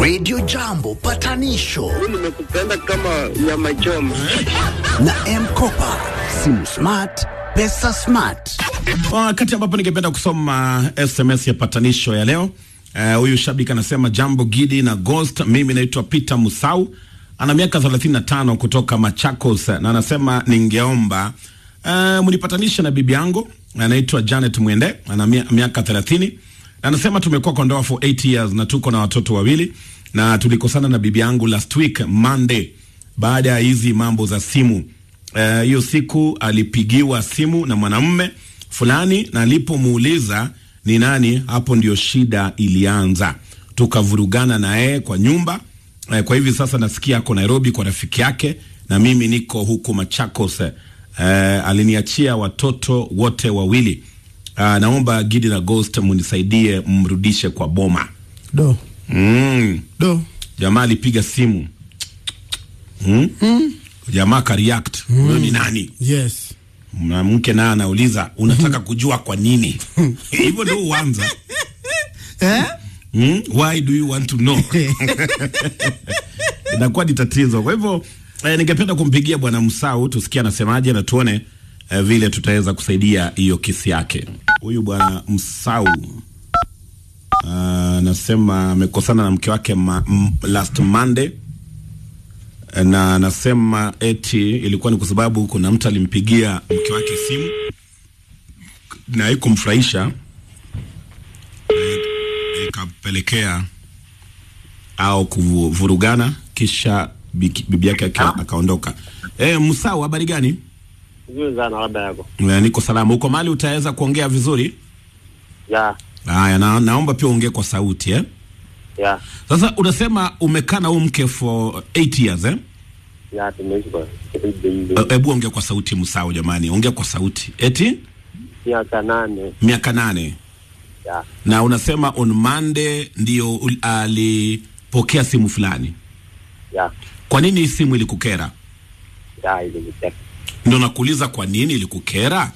Radio Jambo patanisho nimekupenda kama nyama choma. na Mkopa, simu smart, pesa smart. Wakati ambapo ningependa kusoma SMS ya patanisho ya leo. Eh, Huyu shabiki anasema jambo Gidi na Ghost, mimi naitwa Peter Musau, ana miaka 35 kutoka Machakos, na anasema ningeomba uh, mnipatanishe na bibi yangu anaitwa Janet Mwende, ana mia- miaka 30 na anasema tumekuwa kwa ndoa for 8 years na tuko na watoto wawili, na tulikosana na bibi yangu last week Monday baada ya hizi mambo za simu Eh, hiyo siku alipigiwa simu na mwanamume fulani, na alipomuuliza ni nani, hapo ndio shida ilianza. Tukavurugana na yeye kwa nyumba. Eh, kwa hivi sasa nasikia ako Nairobi kwa rafiki yake na mimi niko huku Machakos. Eh, aliniachia watoto wote wawili. Ah, naomba Gidi na Ghost munisaidie mrudishe kwa boma. do Mm. do Jamaa alipiga simu hmm? Jamaa ka react huyo ni nani? yes Mwanamke naye anauliza unataka kujua kwa nini? Hivyo ndio uanza eh? hmm? Why do you want to know? Inakuwa ni tatizo. Kwa hivyo eh, ningependa kumpigia bwana Msau tusikie anasemaje na tuone eh, vile tutaweza kusaidia hiyo kesi yake. Huyu bwana Msau ah, anasema amekosana na mke wake ma, m, last Monday na anasema eti ilikuwa ni kwa sababu kuna mtu alimpigia mke wake simu na haikumfurahisha eh, ikapelekea au kuvurugana, kisha biki- bibi yake aka- akaondoka. Eh, Musau, habari gani? Vizuri sana labda yako. Eh, niko salama. Uko mahali utaweza kuongea vizuri? Ya, Haya, na, naomba pia uongee kwa sauti eh? ya, Sasa unasema umekaa na huyu mke for 8 years eh? ya tumeishi kwa Eh, Hebu ongea kwa sauti Musau, jamani, ongea kwa sauti. Eti miaka nane. miaka nane Ya, na unasema on Monday ndio ul- alipokea simu fulani. ya, Kwa nini hii simu ilikukera? ya iliniteka. Ndio nakuuliza kwa nini ilikukera?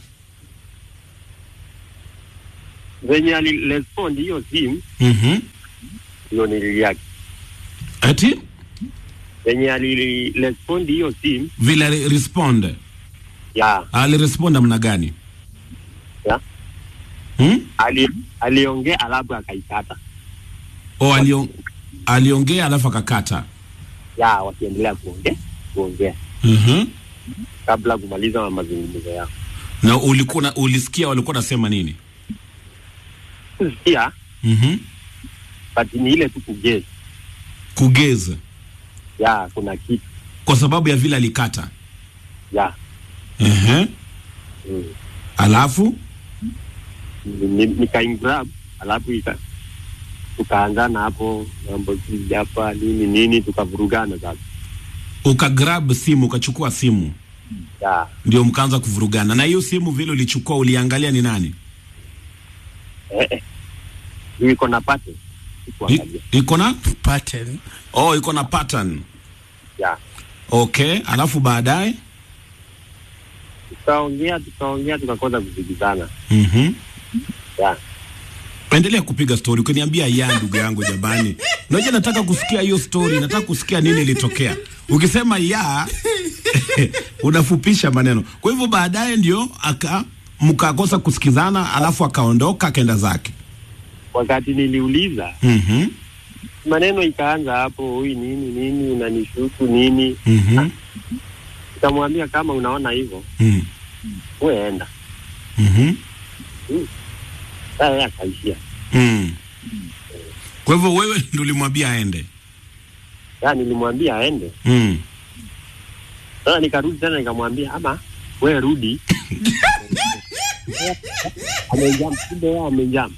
Venye alirespond hiyo simu Mhm. ndio nililiaki. Eti Venye alirespond hiyo simu vile ali- respond ya, alirespond namna gani? ya, Hmm? ali aliongea alafu akaikata. O alion, aliongea alafu akakata. Ya, wakiendelea kuongea kuongea Mhm. kabla kumaliza mazungumzo yao. Na ulikuwa na- ulisikia walikuwa nasema nini? Sikia, Mhm. but ni ile tu kugezi. Kugeza Ya, kuna kitu. kwa sababu ya vile alikata. Ya, Ehe. mm. Alafu Ni- nikaingrab alafu ika tukaanzana hapo mambo si hapa nini nini tukavurugana sasa ukagrab simu ukachukua simu ya ndio mkaanza kuvurugana. Na hiyo simu vile ulichukua uliangalia ni nani? eh, eh. Juu iko na pate I- sikuangalia Iko na pattern oh, iko na pattern. ya Okay, alafu baadaye tukaongea tukaongea tukakosa kusikizana mhm. ya Endelea kupiga story ukiniambia ya ndugu yangu jamani. Unajua nataka kusikia hiyo story, nataka kusikia nini ilitokea. Ukisema ya unafupisha maneno. Kwa hivyo baadaye ndio aka mkakosa kusikizana, alafu akaondoka akaenda zake. wakati niliuliza Mhm. maneno ikaanza hapo huyu nini nini unanishuku nini Mhm. nikamwambia kama unaona hivyo Mhm. we enda Mhm. sasa yeye akaishia Mm. Kwa hivyo wewe ndio ulimwambia aende. ya nilimwambia aende Mm. Sasa nikarudi tena nikamwambia ama we rudi. amejam, kumbe yeye amejam.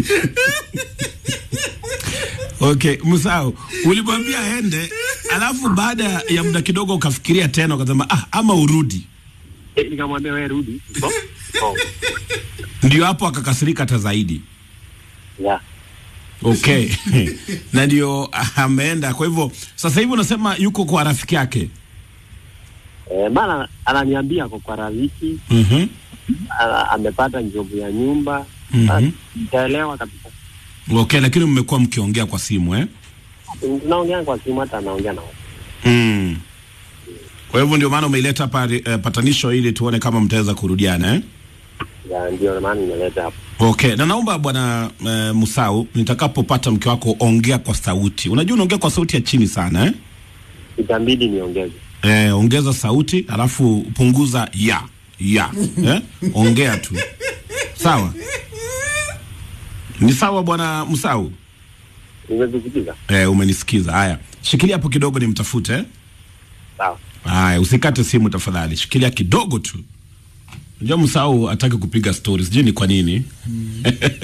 Okay, Musau, ulimwambia aende, alafu baada ya muda kidogo ukafikiria tena ukasema ah, ama urudi. Eh, Nikamwambia we rudi. Oh, oh, Ndio hapo akakasirika hata zaidi. ya Okay. na ndio ah, ameenda. Kwa hivyo sasa hivi unasema yuko kwa rafiki yake. eh, maana ananiambia kwa kwa rafiki Mhm. ana- amepata njobu ya nyumba Mhm. Sitaelewa kabisa Okay, lakini mmekuwa mkiongea kwa simu eh? tunaongea kwa simu, hata anaongea na watu. Mm. Kwa hivyo ndio maana umeileta hapa eh, patanisho ili tuone kama mtaweza kurudiana eh? Ya, ndio maana nimeleta hapo. Okay, na naomba bwana eh, Musau, nitakapopata mke wako ongea kwa sauti. Unajua unaongea kwa sauti ya chini sana eh? Itabidi niongeze. Eh, ongeza sauti alafu punguza ya ya eh? Ongea tu sawa. Ni sawa bwana Musau? Nimekusikiza. Eh, umenisikiza. Haya, shikilia hapo kidogo nimtafute eh? Sawa. Haya, usikate simu tafadhali, shikilia kidogo tu. Unajua Musau hataki kupiga stories, sijui ni kwa nini.